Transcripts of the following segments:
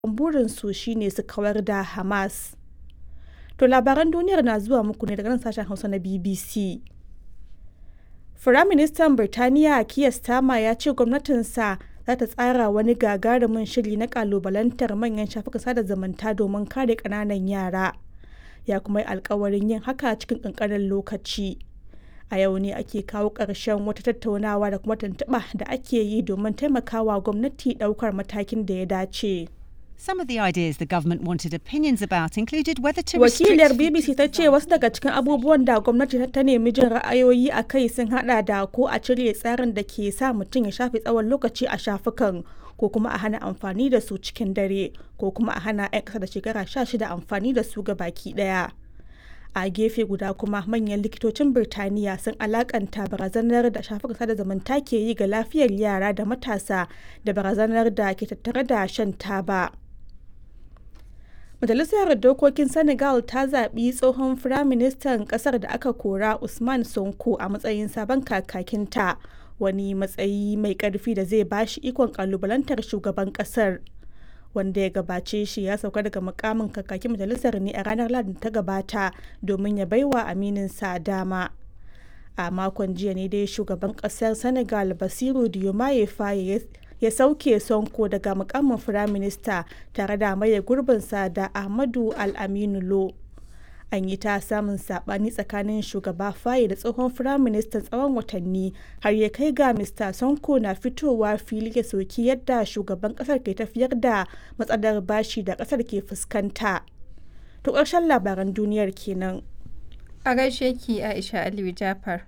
burinsu shine su kawar da Hamas. To labaran duniyar na zuwa muku ne daga nan sashen Hausa na BBC. Firaministan Birtaniya Keir Starmer ya ce gwamnatinsa za ta tsara wani gagarumin shiri na kalubalantar manyan shafukan sada zumunta domin kare ƙananan yara. Ya kuma yi alkawarin yin haka cikin ƙanƙanin lokaci. A yau ne ake kawo ƙarshen wata tattaunawa da kuma tuntuɓa da ake yi domin taimakawa gwamnati ɗaukar matakin da ya dace. Some of the ideas the government wanted opinions about included whether to restrict Wakilar BBC ta ce wasu daga cikin abubuwan da gwamnati ta nemi jin ra'ayoyi a kai sun hada da ko a cire tsarin da ke sa mutum ya shafe tsawon lokaci a shafukan ko kuma a hana amfani da su cikin dare ko kuma a hana 'yan ƙasa da shekara 16 amfani da su ga baki ɗaya. a gefe guda kuma manyan likitocin birtaniya sun alakanta barazanar da shafukan sada zumunta ke yi ga lafiyar yara da matasa da barazanar da ke tattare da shan taba majalisar dokokin senegal ta zaɓi tsohon firaministan ƙasar da aka kora usman sonko a matsayin sabon kakakinta wani matsayi mai ƙarfi da zai bashi ikon ƙalubalantar shugaban ƙasar wanda ya gabace shi ya sauka daga mukamin kakakin majalisar ne a ranar ladin ta gabata domin ya baiwa amininsa dama a makon jiya ne dai shugaban kasar senegal basiru diomaye faye ya sauke sonko daga mukamin firaminista tare da maye gurbinsa da ahmadu al-aminu lo an yi ta samun sabani tsakanin shugaba faye da tsohon firaministan tsawon watanni har ya kai ga mr sonko na fitowa fili ya soki yadda shugaban kasar ke tafiyar da matsalar bashi da kasar ke fuskanta to ƙarshen labaran duniyar kenan a gaishe ki aisha aliyu jafar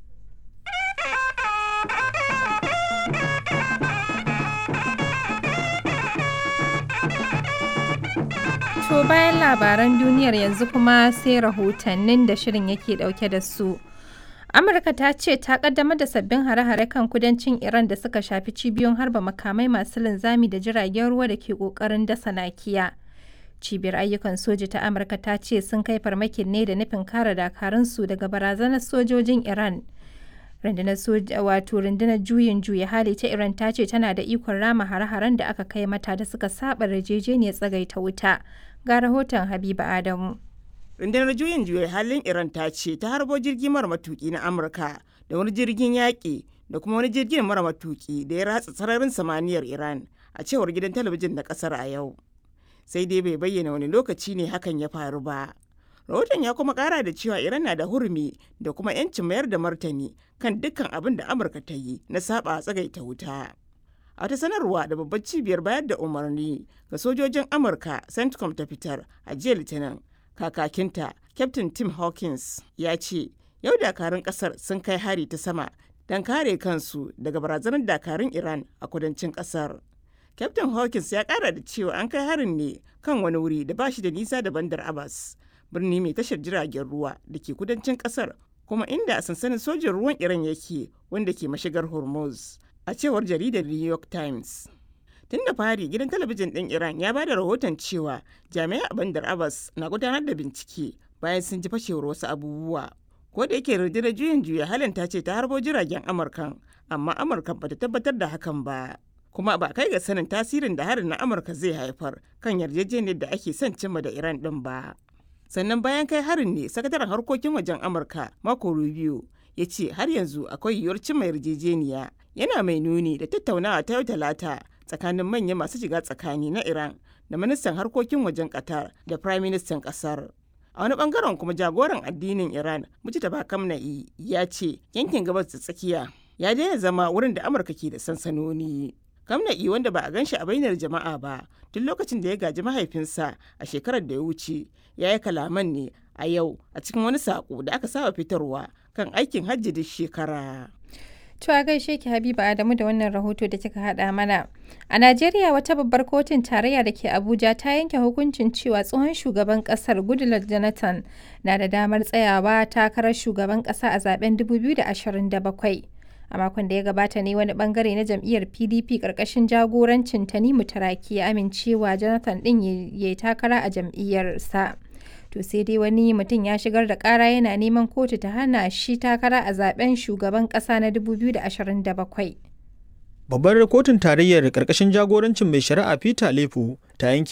To bayan labaran duniyar yanzu kuma sai rahotannin da shirin yake dauke da su. Amurka ta ce ta kaddamar da sabbin hare-hare kan kudancin Iran da suka shafi cibiyoyin harba makamai masu linzami da jiragen ruwa da ke kokarin dasa nakiya. Cibiyar ayyukan soji ta Amurka ta ce sun kai farmakin ne da nufin kare dakarunsu daga barazanar sojojin Iran. rundunar soja wato rundunar juyin juya hali ta iran ta ce tana da ikon rama hare-haren da aka kai mata da suka saba yarjejeniyar tsagaita wuta ga rahoton habiba adamu rundunar juyin juya halin iran ta ce ta harbo jirgi mara matuki na amurka da wani jirgin yaƙi da kuma wani jirgin mara matuki da ya ratsa sararin samaniyar iran a cewar gidan talabijin na kasar a yau sai dai bai bayyana wani lokaci ne hakan ya faru ba rahoton ya kuma kara da cewa iran na da hurumi da kuma 'yancin mayar da martani kan dukkan abin da amurka ta yi na saba tsagaita wuta a wata sanarwa da babbar cibiyar bayar da umarni ga sojojin amurka centcom ta fitar a jiya litinin kakakinta captain tim hawkins ya ce yau dakarun kasar sun kai hari ta sama don kare kansu daga barazanar dakarun iran a kudancin kasar captain hawkins ya kara da cewa an kai harin ne kan wani wuri da ba shi da nisa da bandar abbas birni mai tashar jiragen ruwa da ke kudancin kasar kuma inda sansanin sojin ruwan iran yake wanda ke mashigar hormuz a cewar jaridar new york times tun da fari gidan talabijin ɗin iran ya ba da rahoton cewa jami'ai a bandar abbas na gudanar da bincike bayan sun ji fashewar wasu abubuwa ko da yake rundunar juyin juya halin ta ce ta harbo jiragen amurkan amma amurkan bata tabbatar da hakan ba kuma ba kai ga sanin tasirin da harin na amurka zai haifar kan yarjejeniyar da ake son cimma da iran ɗin ba sannan bayan kai harin ne sakataren harkokin wajen amurka mako rubio ya ce har yanzu akwai yiwuwar cimma yarjejeniya yana mai nuni da tattaunawa ta yau talata tsakanin manyan masu shiga tsakani na iran da ministan harkokin wajen qatar da prime ministan kasar a wani bangaren kuma jagoran addinin iran mujtaba kamna'i ya ce yankin gabas da tsakiya ya daina zama wurin da amurka ke da sansanoni kamna'i wanda ba a gan shi a bainar jama'a ba tun lokacin da ya gaji mahaifinsa a shekarar da ya wuce ya yi kalaman ne a yau a cikin wani saƙo da aka saba fitarwa kan aikin hajji duk shekara. To a gaishe ki Habiba Adamu da wannan rahoto da kika haɗa mana. A Najeriya wata babbar kotun tarayya da ke Abuja ta yanke hukuncin cewa tsohon shugaban ƙasar Goodluck Jonathan na da damar tsayawa takarar shugaban ƙasa a zaben 2027. a makon da ya gabata ne wani bangare na jam'iyyar pdp karkashin jagorancin tanimu taraki ya amincewa jonathan din ya yi takara a jam'iyyarsa to sai dai wani mutum ya shigar da kara yana neman kotu ta hana shi takara a zaben shugaban kasa na 2027 Babbar kotun tarayyar ƙarƙashin jagorancin mai shari'a Peter Lefu ta yanke